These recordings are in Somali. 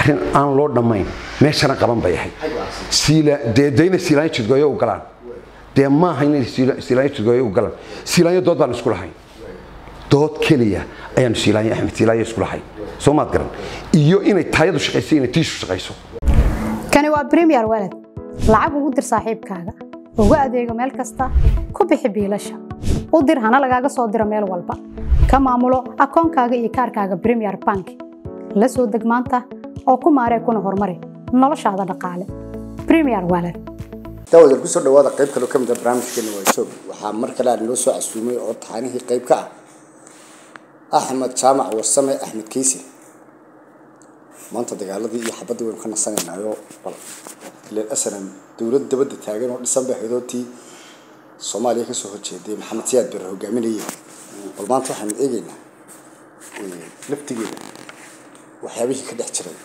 arrin aan loo dhammayn meeshana qaban bay ahayd Siila- dee dee inay siilaanyo jidgooyo u galaan dee maaha inay siila- siilaanyo jidgooyo u galaan siilaanyo dood baan isku lahayn dood keliya ayaanu siilaanyo axmed siilaanyo isku lahayn soo maad garan iyo inay taayadu shaqayso inay tiishu shaqayso kani waa premier walad lacag ugu dir saaxiibkaaga ugu adeego meel kasta ku bixi biilasha u dir hana lagaaga soo diro meel walba ka maamulo akoonkaaga iyo kaarkaaga premier bank la soo deg maanta oo ku maaree kuna horumari noloshaada dhaqaale premier walad daawada kusoo dhawaada qayb kaloo ka mid ah barnaamijkeena waa joog waxaa mar kale aan noo soo casuumay oo taxanihii qayb ka ah axmed jaamac warsame axmed kiisi maanta dagaaladii iyo xabaddii waynu ka nasanaynaayoo bal ileen asalan dowlad dabadda taagan oo dhisan bay xidootii soomaaliya kasoo horjeeday maxamed siyaad bare hogaaminayay bal maanta waxaanu eegaynaa laftigeeda waxyaabihii ka dhex jiray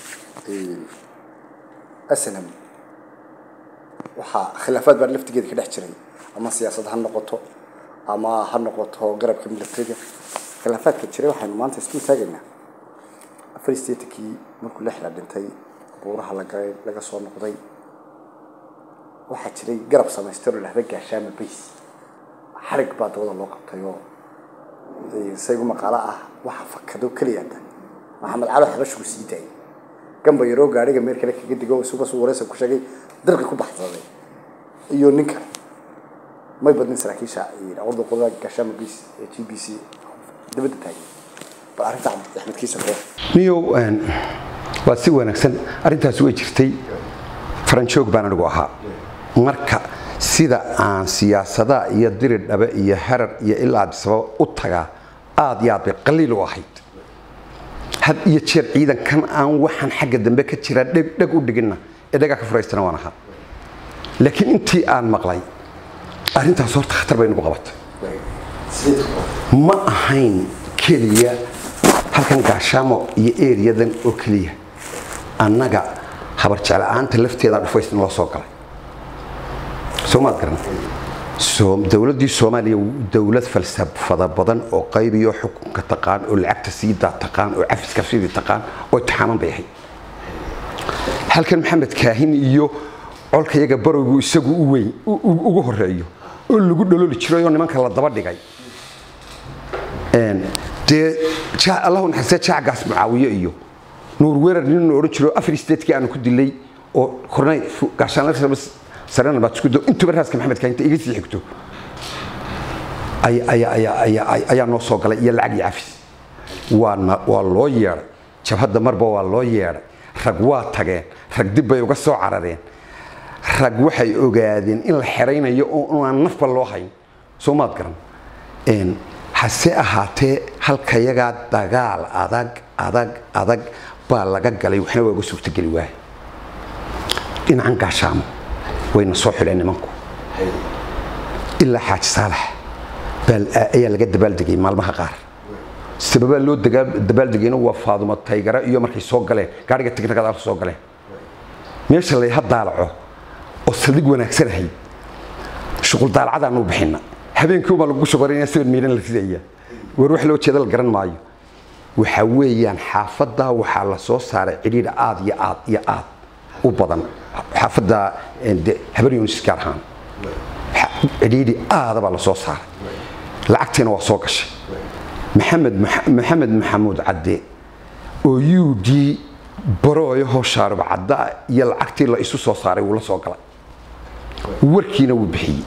asalan waxaa khilaafaad baa laftigeeda ka dhex jiray ama siyaasad ha noqoto ama ha noqoto garabka militariga khilaafaadka jiray waxaynu maanta isku taagaynaa afar statekii markuu lixda dhintay buuraha la galay laga soo noqday waxaa jiray garab samaystay oo lahda gaashaama bays xarig baa dabada loo qabtay oo saygu maqaalo ah waxa fakado keliyata maxamed calo xabashigu sii daayay gamba yaroo gaadhiga meel kale kaga digo isuga suu wareysa ku sheegay dirqi ku baxsaday iyo nin kale may badnin saraakiisha awrda qolada gaashaama bays ee g b c dabadda taagay bal arrinta axmed kiisa koo niyow een, waa si wanaagsan arrintaasi way jirtay faranjoog baan anigu ahaa marka sida aan siyaasadaha iyo diri dhabe iyo herar iyo ilaa abdisababa u tagaa aad iyo aad bay qaliil u ahayd had iyo jeer ciidankan aan waxaan xagga dambe ka jira dheg dheg u dhiginna ee dhagaa ka furaystana waan ahaa laakiin intii aan maqlay arrintaas horta khatar bay nagu qabatay ma ahayn keliya halkan gaashaamo iyo eriyadan oo keliya annaga habar jecla-aanta lafteeda dhufaysna loo soo galay soo maad garan Soo- dowladdii soomaaliya dowlad falsafada badan oo qaybiyo xukunka taqaan oo lacagta siidaa taqaan oo cafiska sidii taqaan oo taxaaman bay ahayd halkan maxamed kaahin iyo colka yaga barowgu isagu u weyn u- u- ugu horeeyo oo lagu dhololi jiray oo nimanka la daba dhigay Een, dee ja- allahu naxariistay jaacgaas mucaawiye iyo nuur weerar nin la odhan jiro afar statekii aanu ku dilay oo kornay gaashaanla sarena baad isku do intuba raaska maxamed kaahinta iga sii xigto ay- ayaa- ayaa- ayaa- ayaa- ayaa noo soo galay iyo lacag iyo cafis waana waa loo yeedhay jabhadda marba waa loo yeedhay rag waa tageen rag dib bay uga soo carareen rag waxay ogaadeen in la xeraynayo oo aan nafba loo hayn soo maad garan Een, hase ahaatee halkayagaa dagaal adag adag adag baa laga galay waxna waa uga suurtageli waaya dhinacan gaashaamo wayna soo xidheen nimanku ilaa xaaji saalax baa- ayaa laga dabaaldegay maalmaha qaar sababaa loo dagaa- dabaaldegayna waa faadumo taygara iyo markay soo galeen gaadhiga tignagada soo galeen meesha layha daalaco oo saldhig wanaagsan ahayd shuqul daalacadaanu bixina habeenkii baa lagu shuqarinaya sawir miiran la ridaya war wax loo jeeda la garan maayo waxa weeyaan xaafadda waxaa la soo saaray cidhiidh aad iyo aad iyo aad u badan xaafadda eh, de- habar yunis gaar ahaan Xa- cidhiidhi aada baa la soo saaray lacagtiina waa soo gashay maxamed Max- maxamed maxamuud cadde oo u d barooyahoo shaarib cadda iyo lacagtii la isu soo saaray wuu la soo galay warkiina wuu bixiyey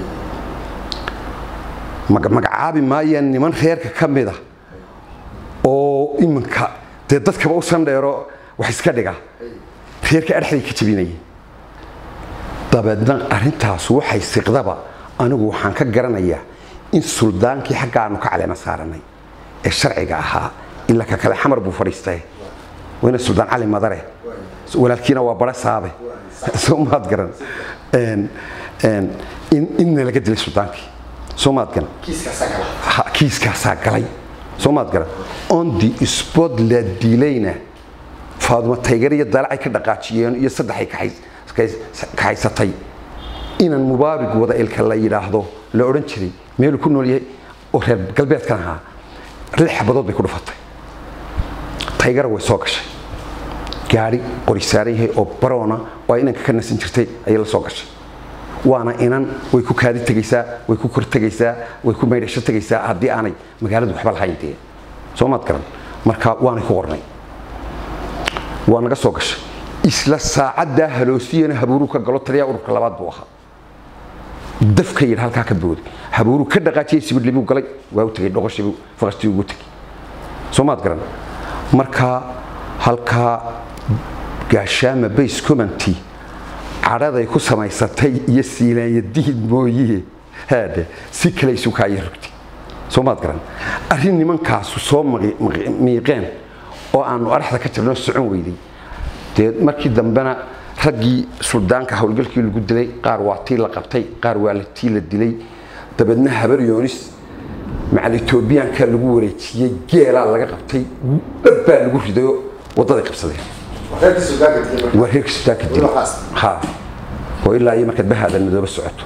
maga- magacaabi maayaan niman reerka ka mid ah oo iminka dee dadkaba u sandheero wax iska dhiga reerka adhexday ka jabinayeen dabeedna arrintaas waxay siqdaba anigu waxaan ka garanayaa in suldaankii xagga aanu ka caleema saaranay ee sharciga ahaa ilaa ka kale xamar buu fadhiistay wayna suldaan cali madare walaalkiina waa bara saabe soo maad garan Een, een, in inna laga dilay suldaankii soo maad garan Ha, kiiskaasaa galay soo maad garan on the spot la dilayna faadumo taygar iyo dalacay ka dhaqaajiyeen iyo saddexay kaxays- kaxays- kaxaysatay inan mubaarig wada ilka la yidhaahdo la odhan jiray meeluu ku nool yahay oo reer galbeedkan ahaa lix xabadood bay ku dhufatay taygara way soo gashay gaari qori saaran yahay oo baroona oo ay inanka ka nasan jirtay ayay la soo gashay waana inan way ku kaadi tegaysaa way ku kor tegaysaa way ku maydhasho tegaysaa haddii aanay magaaladu waxba lahayn dee soo maad garan marka waanay ku qornay waa naga soo gashay isla saacaddaa haloosiyana habuuruu ka galo taliyaa ururka labaad buu ahaa dafka yidhi halkaa ka booday habuuruu ka dhaqaajiyey sibidli buu galay waa u tegey dhoqoshii buu faqastii ugu tegey soo maad garan marka halkaa gaashaama base community cadhaday ku samaysatay iyo siilaanyadiid mooyee haadhe si kale isu kaaya rogtay soo maad garan arrin nimankaasu soo maqi- maqi- miiqeen oo aanu araxda ka jirno socon weyday dee markii dambena raggii suldaanka howlgalkii lagu dilay qaar waa tii la qabtay qaar waa la tii la dilay dabeedna habar yoonis macal etoobiyaanka lagu wareejiyey geelaa laga qabtay dhab baa lagu ridayo waddaday qabsadeen reerkii suugaanka digay waa reerka suldaanka dilay Waxaas. ha oo ilaa iyo markaad bahaadan madooba socoto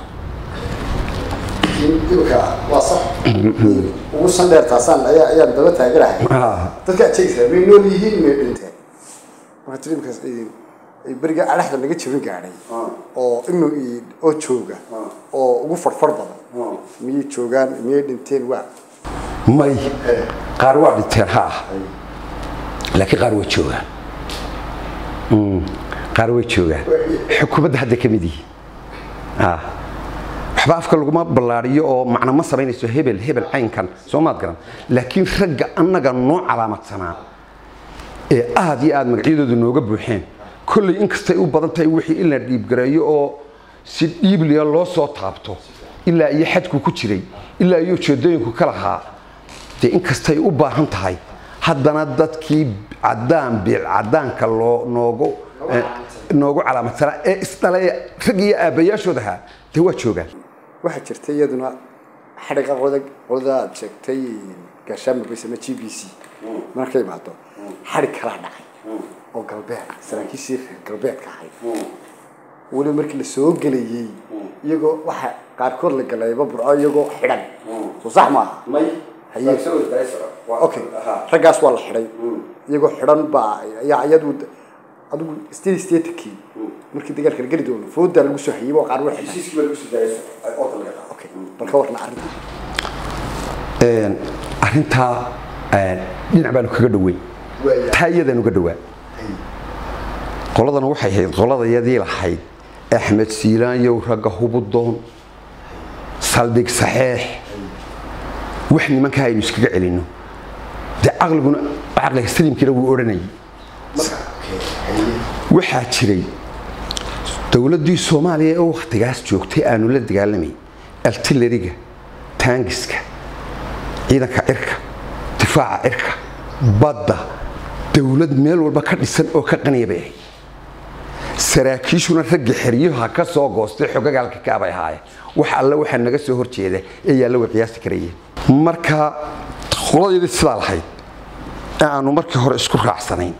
imika waa sax ugu sandheer taasaan ayaa ayaan daba taaganahay Ah. dadka aad sheegaysaa may nool yihiin may dhinteen marka tiri imikaas ay beriga adhaxda naga jabin gaadhay oo imi oo jooga oo ugu farfar badan miyay joogaan miyay dhinteen waa may qaar waa dhinteen ha laakiin qaar way joogaan Mm, qaar way joogaan xukuumadda hadda ka mid yihiin Ah. waxba afka laguma ballaariyo oo macno ma samaynayso hebel hebel caynkan soo maad garan laakiin ragga annaga noo calaamadsanaa ee aad iyo aad magacyadooda nooga buuxeen kolley inkastay u badan tahay wixii in la dhiibgareeyo oo si dhiibliya loo soo taabto ilaa iyo xadku ku jiray ilaa iyo ujeedooyinku ka lahaa dee inkastay u baahan tahay haddana dadkii cadaan biil cadaanka loo noogu eh, noogu calaamadsanaa ee isdhalay rag iyo aabbayaashood ahaa dee waa joogaan waxaa jirta iyaduna xadhiga qodag qolada aad sheegtay gaashaama base ama g b c marka imaado xadhig kalaa dhacay oo galbeed saraakiishii reer galbeedka ahayd weliba markii la soo gelayey iyagoo waxa qaarkood la galayba burco iyagoo xidhan soo sax maaha haye okay raggaas waa la xidhay iyagoo xidhan baa ayaa iyadu adigu state statekii markii dagaalka la geli doono foodaa lagu soo hayay oo qaar way xidhan okay bal ka warna arrinta Een, arrintaa een, dhinac baanu kaga dhoweyn Waaya. taa iyadaanu ga dhowaa qoladana waxay ahayd qoladayadii lahayd axmed siilaanyow ragga hubudoon saldhig saxeex wax nimankaa aynu iskaga celinno dee caqliguna caqliga saliimkiina wuu odhanayay waxaa jiray dowladdii soomaaliya ee wakhtigaas joogtay aanu la dagaalamay artilleriga taangiska ciidanka cirka difaaca cirka badda dowlad meel walba ka dhisan oo ka qaniya bay ahayd saraakiishuna ragga xeryaha ka soo goostay xogagaalka kaabay ahaayeen wax alle waxaa naga soo horjeeda ee yaalla way qiyaasi karayeen marka qoladayadii sidaa lahayd ee aanu markii hore isku raacsanayn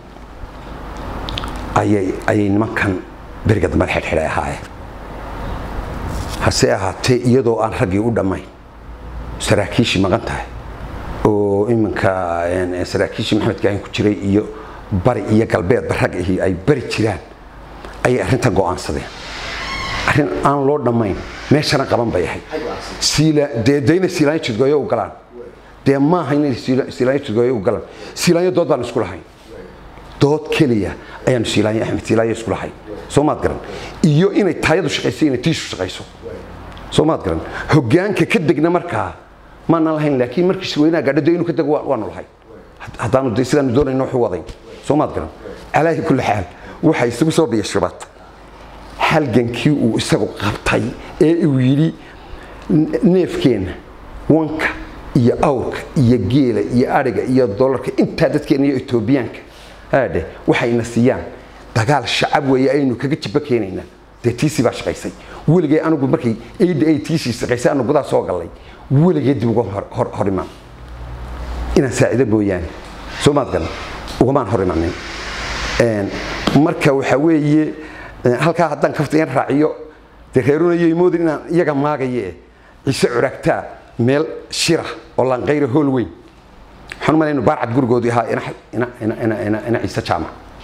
ayay ayay nimankan beriga dambe xidhxidhay ahaayeen hase ahaatee iyadoo aan raggii u dhammayn saraakiishii maqan tahay oo iminka een, saraakiishii maxamed gaahin ku jiray iyo bari iyo galbeedba rag ahi ay bari jiraan ayay arrintan go'aansadeen arrin aan loo dhammayn meeshana qaban bay ahayd siila dee dee inay siilaanyo jidgooyo u galaan dee maaha inay siila- siilaanyo jidgooyo u galaan siilaanyo dood baan isku lahayn dood keliya ayaanu siilaanyo axmed siilaanyo isku lahayn soo maad garan iyo inay taayadu shaqayso inay tiishu shaqayso soo maad garan hoggaanka ka degna markaa maana lahayn laakiin markii shirweynaha gaadho dee inuu ka dego waa- waanu lahayn Had- haddaanu dee sidaanu doonayno waxu wadayn soo maad garan calaahi kulli xaal waxaa isugu soo biyashubad halgankii uu isagu qabtay ee uu yidhi "N- neefkeenna wanka iyo awrka iyo geela iyo adhiga iyo dolarka intaa dadkeena iyo etoobiyaanka aadhe waxayna siiyaan dagaal shacab weeye aynu kaga jiba keenaynaa dee tiisii baa shaqaysay weligay anigu markay aid ay tiisii shaqaysay anu gudaha soo gallay weligay dib uga hor- hor- hor imaan inaan saacido mooyaane soo maad garan ugamaan hor imanin Een, marka waxaa weeye een, halkaa haddaan kaftayan raaciyo dee reerunayay moodin inaan iyaga maagaye ciise curagtaa meel shira oo laanqayra hool weyn waxaan u malayn baarcad gurigoodii ahaa ina- ina- ina- ina- ina- ina ciise jaamac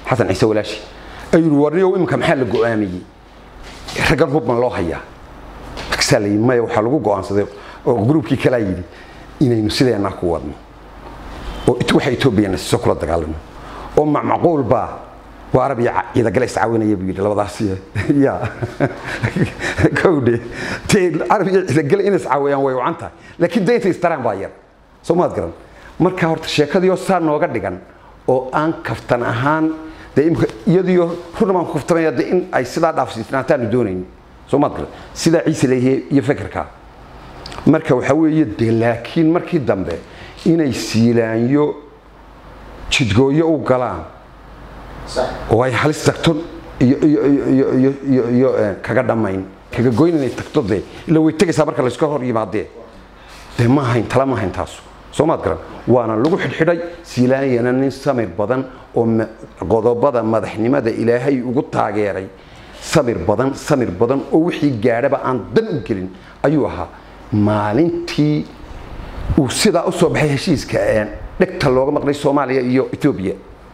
xasan ciise walaashi ayuu warniyow iminka maxaa la go'aamiyey raggan hubban loo hayaa markaasaa la yidhi maya waxaa lagu go'aansaday oo gruubkii kalaa yidhi inaynu sideennaa ku wadno oo waxa etoobiyana siso kula dagaalamo oo macmaquul baa waa arab iyo ciidagale iscaawinaya buu yidhi labadaas ya kowdhe dee arab iyo ciidagale inay iscaawiyaan way wacan tahay laakiin dee intay istaraan baa yar soo maad garan marka horta sheekadii oo saa nooga dhigan oo aan kaftan ahaan dee imika iyadiyo runa baan ku kaftamaya dee in ay sidaa dhaafsiisnaataanu doonayn soo maad garan sidaa ciise leeyahay iyo fekerkaa marka waxaa weeye dee laakiin markii dambe inay siilaanyo jidgooyo u galaan oo ay halis tagto iyo iyo iyo iyo iyo iyo kaga dhammayn kaga goyn inay tagto dee ila way tegaysaa marka layska hor yimaadee dee ma ahayn tala ma ahayn taasu soo maad garan waana lagu xidhxidhay siilaanyana nin samir badan oo qodobada madaxnimada ilaahay ugu taageeray samir badan samir badan oo wixii gaadhaba aan dan u gelin ayuu ahaa maalintii uu sidaa u soo baxay heshiiska dhegta looga maqlay soomaaliya iyo etoobiya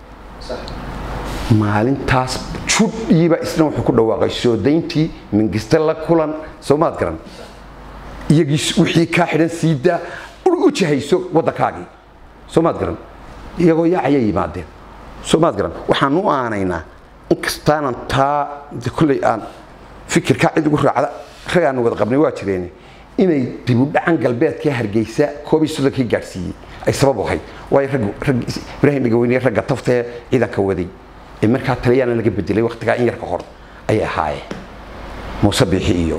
maalintaas judhiiba isna wuxuu ku dhawaaqay soo dayntii mingiste la kulan soo maad garan iyagii wixii kaa xidhan siidaa u jahayso waddankaagii soo maad garan iyagoo yaacayay yimaadeen soo maad garan waxaan u aanaynaa inkastaanan taa kolley aan fikirkaa cid ugu raacda rag aanu wada qabnay waa jireen inay dibudhacan galbeedka hargeysa koob iyo soddonkii gaadhsiiyey ay sabab u ahayd waayo rag rag ibraahim dhegaweyne ragga taftee ciidanka waday ee markaa taliyaana laga bedelay waktigaa in yar ka hor ayay ahaayeen muuse biixi iyo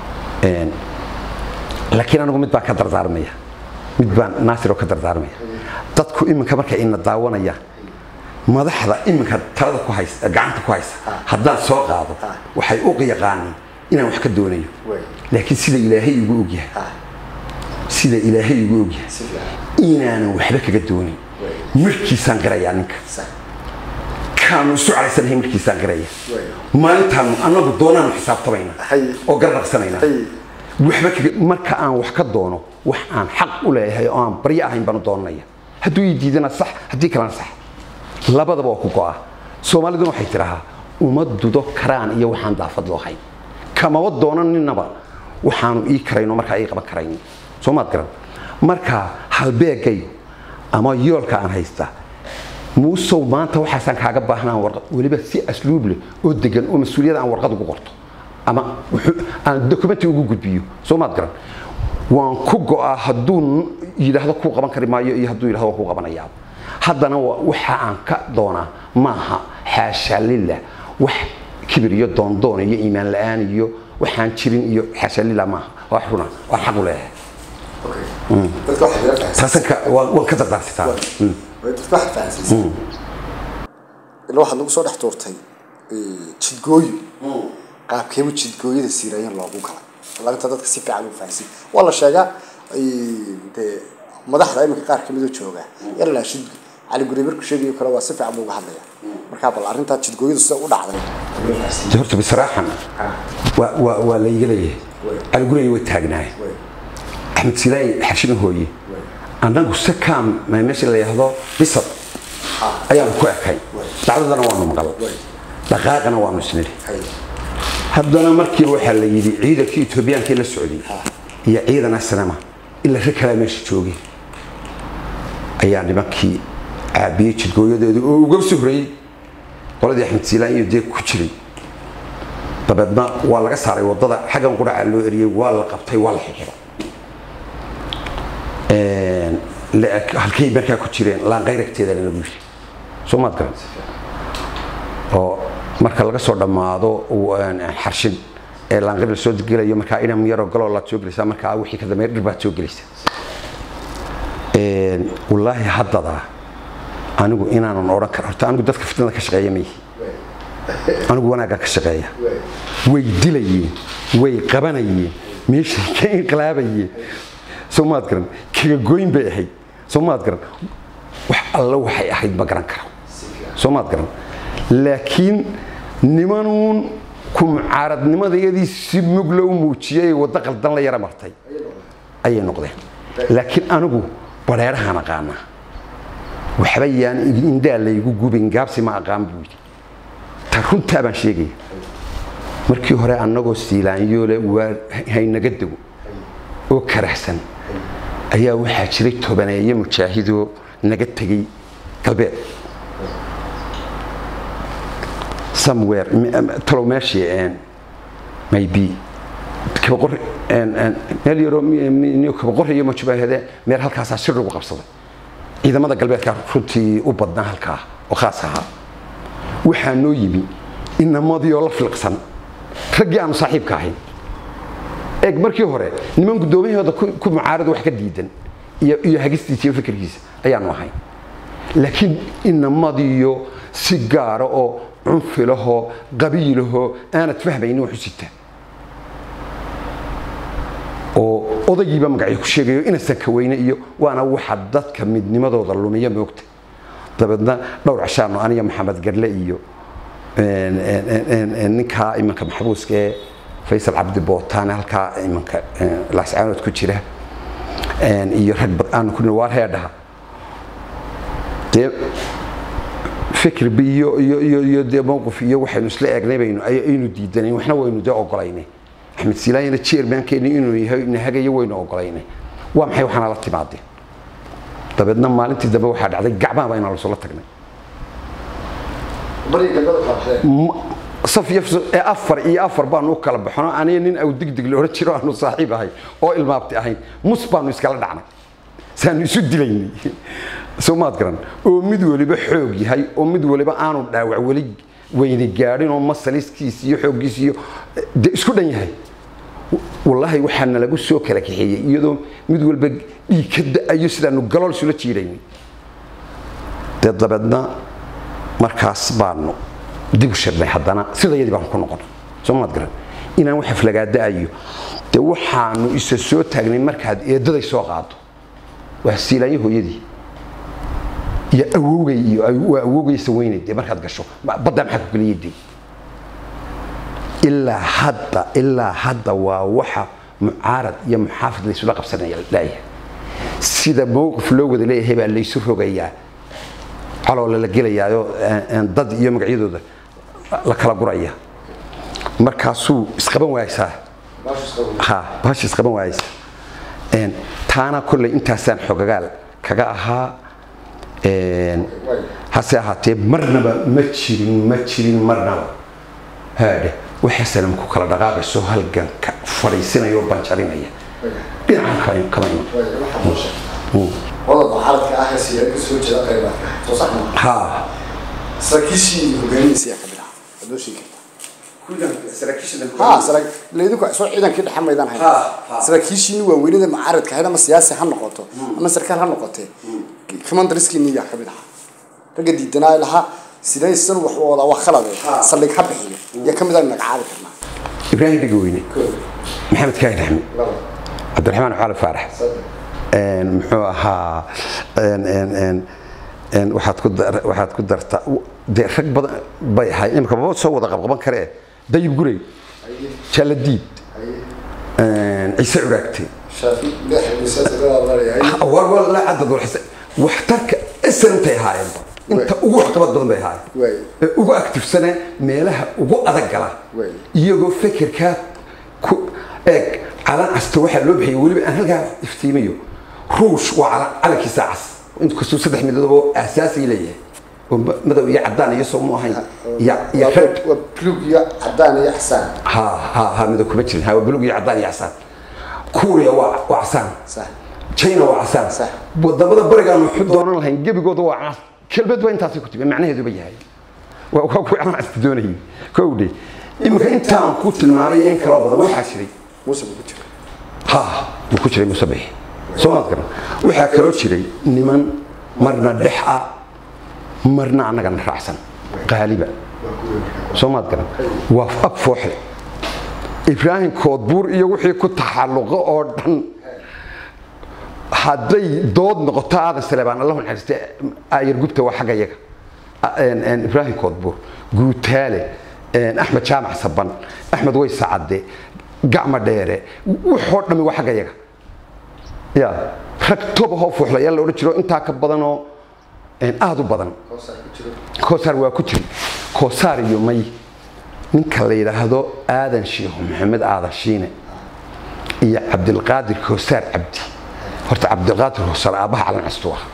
laakiin anigu mid baan ka dardaarmaya mid baan naasir oo ka dardaarmaya dadku iminka markay ina daawanayaan madaxda iminka talada ku haysa gacanta ku haysa haddaan soo qaado waxay u yaqaaniin inaan wax ka doonayo laakiin sida ilaahay igu ogyahay sida ilaahay igu ogyahay inaanan waxba kaga doonin markiisaan qirayaa ninka kaanu isu calaysanahay markiisaan qiraya maalintaanu annagu doonaanu xisaabtamayna oo garnaqsanayna waxba marka aan wax ka doono wax aan xaq u leeyahay oo aan baryo ahayn baanu doonanaya hadduu ii diidana sax haddii kalena sax labadaba waa ku go'a soomaaliduna waxay tidhahaa uma dudo karaan iyo waxaan daafad loo hayn kamaba doonan ninaba waxaanu ii karayno markaa ii qaban karayn soo maad garan marka halbeegaygu ama yoolka aan haysta muusow maanta waxaasaan kaaga baahnaan warqad weliba si asluub leh oo degan oo mas-uuliyada aan warqad ugu qorto ama aan dokumenti ugu gudbiyo soo maad garan waan ku go'aa hadduu yidhaahdo kuu qaban kari maayo iyo hadduu yidhahdo waan kuu qabanayaa haddana waxa aan ka doonaa maaha xaasha lillah wax kibir iyo doondoon iyo iimaan la'aan iyo waxaan jirin iyo xaasha lillah maaha waa runa waan xaq u leeyahay taasanka waan ka dardaarsitaa dadka waxaad fahansiisaa ila waxaad nagu soo dhex tuurtay jidgooyo qaabkeeba jidgooyada siiraayan loogu galay lagta dadka si fiican u fahansiin waa la sheegaa dee madaxda iminka qaar kamid oo jooga yalla shid cali guri markuu sheegayo kale waa si fiican buu uga hadlaya markaa bal arrintaa jidgooyadu sida u dhacday horta bisraaxan waa waa waa la iga leeyahay cali gurigay way taagnaay axmed silaay xashina hooye annagu sakaam meesha la yidhaahdo bisad ayaanu ku ekay dhacdadana waanu maqal dhaqaaqana waanu isnidhi haddana markii waxaa la yidhi ciidankii etoobiyaankii la socday iyo ciidan asnama ila rag kalaa meesha joogay ayaa nimankii caabiyey jidgooyadeedu oo uga soo horeeyey qoladii axmed siilaan iyo dee ku jiray dabeedna waa laga saaray wadada xaggan quracaa loo eriyey waa la qabtay waa la xixiray halkay markaa ku jireen laanqayragteedana lagu yiri soo maad garan oo marka laga soo dhammaado xarshin ee laanqayr la soo gelayo markaa inam yaroo galoo laad soo gelaysaa markaa wixii ka dambeeya dhir baad soo gelaysaa wallaahi haddadaa anigu inaanan odhan karo horta anigu dadka fitnada ka shaqeeya ma yihi anigu wanaaggan ka shaqeeya way dilayeen way qabanayeen meeshay ka inqilaabayeen soo maad garan kaga goyn bay ahayd soo maad garan wax alla waxay ahayd ma garan karo soo maad garan laakiin nimanuun ku mucaaradnimadayadii si mugla u muujiyay waddo qaldan la yara martay ayay noqdeen laakiin anigu bareerahaan aqaanaa waxba yaan indhaa laygu gubin gaabsi ma aqaan buu yidhi runtaa baan sheegaya markii hore annagoo siilaanyoole waa haynaga dego oo karahsan ayaa waxaa jiray tobaneeye mujaahidoo naga tegey galbeed somewhere talow meeshii maybe kabaqor meel yaroo kabaqoriyo majubaahade meel halkaasaa shir lagu qabsaday ciidamada galbeedka runtii u badnaa halkaa oo khaas ahaa waxaa noo yimi inamadii oo la filqsan raggii aanu saaxiibka ahayn eeg markii hore niman guddoomiyahooda ku mucaarada wax ka diidan iyo hagistiisa iyo fikirkiisa ayaanu ahayn laakiin inamadiyo si gaara oo cunfilahoo qabiilahoo aanad fahmaynin wax u sita oo odaygiiba magacyo ku sheegayo inasan ka weyne iyo waana waxa dadka midnimadooda lumiya moogta dabeedna dhowr cashaano aniga maxamed garle iyo ninkaa imanka maxbuuska ee faysal cabdi bootaane halkaa imanka laascaanood ku jira iyo rag aanu ku waar heedhaha dee fikirba iyo iyo iyo iyo dee mowqif iyo waxaynu isla eegnay baynu aynu diidanayn waxna waynu dee ogolaynay axmed silaayana chairmankeeni inuu yahay nahagayo waynu ogolaynay waa maxay waxaana la timaadeen dabeedna maalintii dambe waxaa dhacday gacmaha baa inaan lasula tagnay saf iyo ee afar iyo afar baanu u kala baxno aniga nin aw digdig la odhan jiro aanu saaxiib ahay oo ilmaabti ahayn mus baanu iskala dhacnay saanu isu dilaynay soo maad garan oo mid waliba xoog yahay oo mid waliba aanu dhaawac weli weyne gaadhin oo masaliskiis iyo xooggiis iyo de isku dhan yahay wallaahi waxaa nalagu soo kala kaxeeyey iyadoo mid walba dhiig ka da-ayo sidaanu galool isula jiidaynay dee dabeedna markaas baanu dib u shirnay haddana sidayadii baanu ku noqon soo maad garan inaan wax aflagaada-ayo dee waxaanu isa soo taagnay markaad eedaday soo qaado waa siilaanyo hooyadii iyo awowgay iyo waa awowgaysa weynay dee markaad gasho baddaa maxaa ku geliyay dee ilaa hadda ilaa hadda waa waxa mucaarad iyo muxaafid laysula qabsanaya laayahay sida mowqif loo wada leeyahay baa laysu rogayaa caloola la gelayaayo dad iyo magacyadooda la kala guraya markaasuu isqaban waaysaa ha baasha isqaban waayaysa taana kolley intaasaan xogagaal kaga ahaa hase ahaatee marnaba ma jirin ma jirin marnaba haadhe waxa salam ku kala dhaqaaqayso halganka fadhiisinaya oo banjarinaya dhinacan kama iman wadada mucaaradka ah ee siyaad ka soo jeeda qaybaadka soo sax ma ha saraakiishii hogaamihiisa ayaa ka mid ahaa waad noo sheegi kartaa ha sara laydinku soo ciidankii dhexe maydaan hayn Ha, ha. saraakiishiini waaweynada mucaaradka ahayd ama siyaasi ha noqoto ama sarkaal ha noqotee commanderskiini yaa ka mid ahaa ragga diidanaa lahaa sidaysan wax u wadaa waa khalade saldhig ha bixiyo yaa ka mid ah magacaabi karnaa ibraahim dhegaweyne maxamed kaahin axmed cabdiraxmaan cali faarax muxuu ahaa waxaad ku dar- waxaad ku dartaa dee rag badan bay ahay imika baba soo wada qabqaban karee dayib gurey jaaladiid ciise curaagte shaafi leexdiisa war war la cadad warxisa waxtarka isantay ahaayeenba inta ugu waxqabad badan bay ahaayeen Waay. ee ugu aktifsane meelaha ugu adag gala Waay. iyagoo fekerkaa ku eeg calan casta waxaa loo bixiyay weliba aan halkaa iftiimiyo ruush waa calan calankiisa cas inkastuu saddex midoob oo aasaasi leeyahay oo ma- madow iyo cadaan iyo soo mu ahayn iyo iyo red waa blug iyo cadaan iyo xasaan ha ha ha midow kuma jirin ha waa bulug iyo cadaan iyo casaan kuuriya waa waa casaan sax china waa casaan Sax. wadamada barigaan wuxuu doonan lahayn gebigooda waa cas kelmad waa intaasay ku timi macnaheeduba yahay waa waa kuwa aan casti doonayay kowdhe iminka intaan ku tilmaamay in kaloo badan waxaa jiray muuse buu ku jira ha wuu ku jiray musabix soo maad garan waxaa kaloo jiray niman marna dhex ah marna annagana raacsan qaaliba soo maad garan waa ab fooxle ibraahim koodbuur iyo wixii ku taxalluqo oo dhan hadday dood noqoto aadan saleebaan allahu naxariiste aayar gubta waa xagga yaga ibraahim koodbuur guutaale axmed jaamac saban axmed way sacade gacma dheere waxoo dhami waa xagga yaga ya rag toba hoo fuuxlayaal la odhan jiro intaa ka badanoo aada u badan koosaar waa ku jiri koosaar iyo may ninka la yidhaahdo aadan sheekhu maxamed aadan shiine iyo cabdilqaadir koosaar cabdi horta cabdilqaadir koosaar aabbaha calan castu ah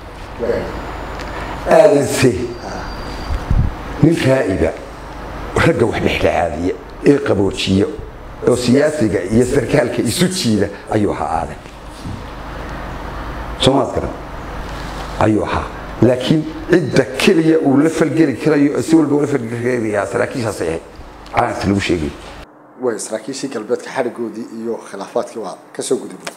aadanse nin raa'iba ragga wax dhexdhexaadiya ee qaboojiya oo siyaasiga iyo sarkaalka isu jiida ayuu ahaa aadan soomaad garan ayuu ahaa laakiin cidda keliya uu la falgeli karayo si walba ula falgeli karayaa saraakiishaasay ahayd calaankaas lagu sheegay way saraakiishii galbeedka xadhigoodii iyo khilaafaadkii waa ka soo gudubay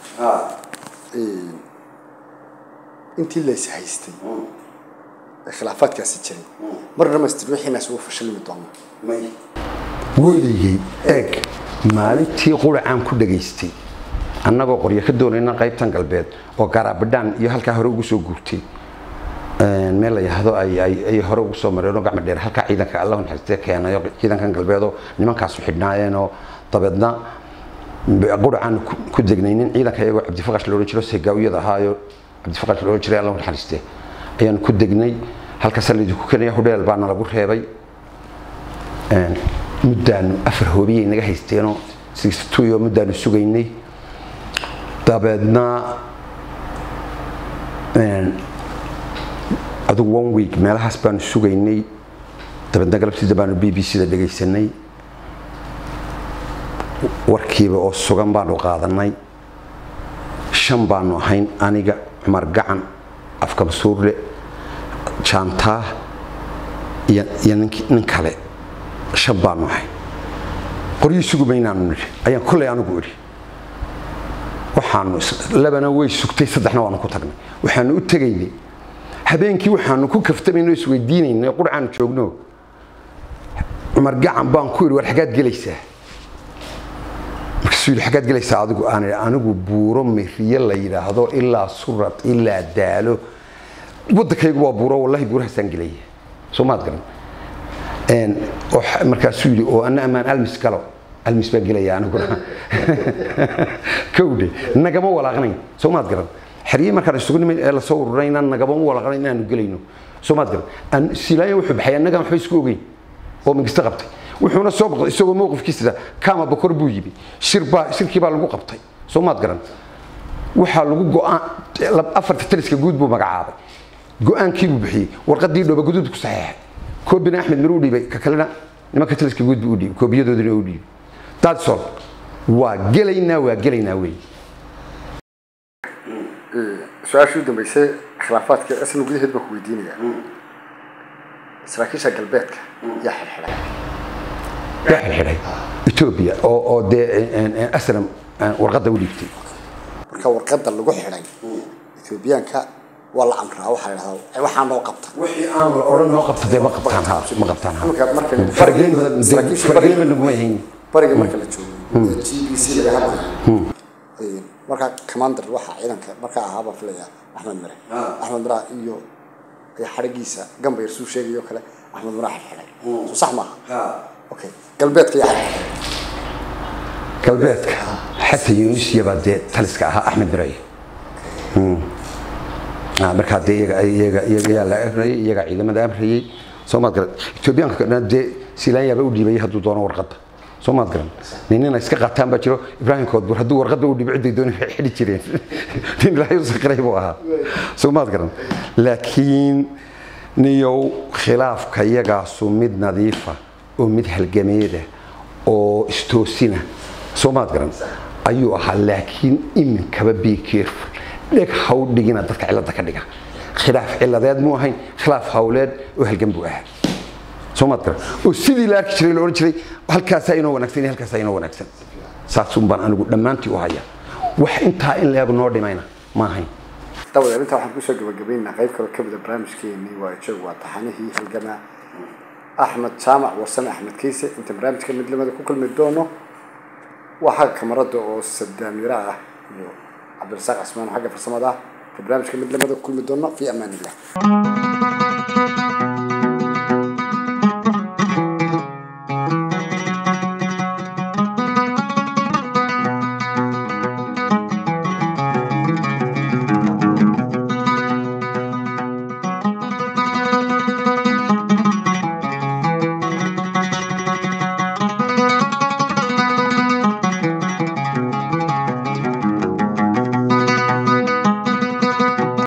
intii lays haystay ee khilaafaadkaasi jiray mar dhamaystir wixiinaas ugu fashilmi doona weligay eeg maalintii quracaan ku dhagaystay annagoo qoryo ka doonayna qaybtan galbeed oo garaabidhaan iyo halkaa hore ugu soo guurtay meel la yahdo ay hore ugu soo mareen oo gacmo dheer halkaa ciidanka allahu naxariistee keenayo ciidankan galbeedoo nimankaasu xidhnaayeenoo dabeedna quracaan ku degnaynin ciidanka iyagoo cabdifaqash la odhan jiro segaawiyada ahaayo cabdifaqash la odhan jiray allahu naxariistee ayaan ku degnay halkaasa laydinku keenaya hudheel baana lagu reebay muddaanu afar hoobiyay naga haysteenoo sixtuyo muddaanu sugaynay dabeedna adigu one week meelahaas baanu sugaynay dabeedna galabtida baanu b b c da dhegaysanay warkiiba oo sugan baanu qaadanay shan baanu ahayn aniga cumar gacan afka masuurle jaantaa iyo nin kale shan baanu ahayn qoryii sugumaynaanu nidhi ayaan kollay anigu idhi waxaanu labana way sugtay saddexna waanu ku tagnay waxaanu u tegaynay habeenkii waxaanu ku kaftamayno isweydiinaynay qurcaanu joogno cumar gacan baan ku idhi war xaggaad gelaysaa markaasuu yidhi xaggaad gelaysaa adigu aan idhi anigu buuro miriye la yidhaahdo ilaa surad ilaa daalo waddankaygu waa buuro wallahi buurahaasaan gelaya soo maad garan markaasuu yidhi oo ana ammaan almis galo almis baan gelaya aniguna kowdhe nagama walaaqnayn soo maad garan xerye markaan isugu nimay ee lasoo ururayna nagama walaaqnayn inaanu gelayno soo maad garan silaayan wuxuu baxay annagaan waxba isku ogeyn oo migista qabtay wuxuuna soo boqday isagoo mowqifkiisa kama bokor buu yimi shirbaa shirkii baa lagu qabtay soo maad garan waxaa lagu go'aan afarta taliska guud buu magacaabay go'aankii buu bixiyey warqadii dhooba guduud ku saxeexay koobina axmed mir u dhiibay ka kalena nimanka taliska guud buu u dhiibay koobiyadoodina u dhiibay dadsol waa gelaynaa waa gelaynaa wey su-aashii u dambeysay khilaafaadka isna gudaheed baan ku weydiinayaa saraakiisha galbeedka yaa xirxiray yaa xirxiray etoobiya oo oo dee aslam warqadda u dhiibtay marka warqadda lagu xidhay etoobiyaanka waa la amraa waxaa la dhahdaa waxaa noo qabta wixii aan la odhan noo qabta dee ma qabtaan ha ma qabtaan ha Marka- marka- faragelin badan saraakiisha faragelin bariga- badan naguma hayn bariga marka la joogo g b c laga hadlayo markaa commander waxaa ciidanka markaa ahaabaa filaya axmed mire axmed mira iyo iyo xadhigiisa gambayr suu sheegayo kale axmed mira xirxiray soo sax maaha okay galbeedka yaa xirxiray galbeedka xasan yunusiya baa dee taliska ahaa axmed biraye markaa dee iyaga iyaga iyaga yaa la amrayay iyaga ciidamada amrayay soo maad garan etoobiyaanka kadhana dee silaanyaaba u dhiibayay hadduu doono warqadda soo maad garan ninina iska qaataan baa jiro ibraahim koodbur hadduu warqadda u dhiibo cidday dooni xidhi jireen nin ilaahay u saqiray buu ahaa soo maad garan laakiin niyow khilaafka iyagaasu mid nadiifa oo mid halgameeda oo istoosina soo maad garan ayuu ahaa laakiin iminkaba be careful dheg haw dhigina dadka cilada ka dhiga khilaaf ciladeed muu ahayn khilaaf hawleed oo halgan buu ahaa soo maad garan oo sidii la arki jiray la odhan jiray halkaasaa inoo wanaagsan iyo halkaasaa inoo wanaagsan saasun baan anigu dhammaantii u haya wax intaa in leeg noo dhimayna ma ahayn dabadeed intaa waxaan kusoo gabagabaynaynaa qayb kaloo ka mida barnaamijkeenii waa joog waa taxanihii halgamaa axmed jaamac warsame axmed kiise inta barnaamijka midnimada ku kulmi doono waa xagga kamarada oo sadaamira ah iyo cabdirasaaq cismaan xagga farsamada ah inta barnaamijka midnimada ku kulmi doono fi amaan illah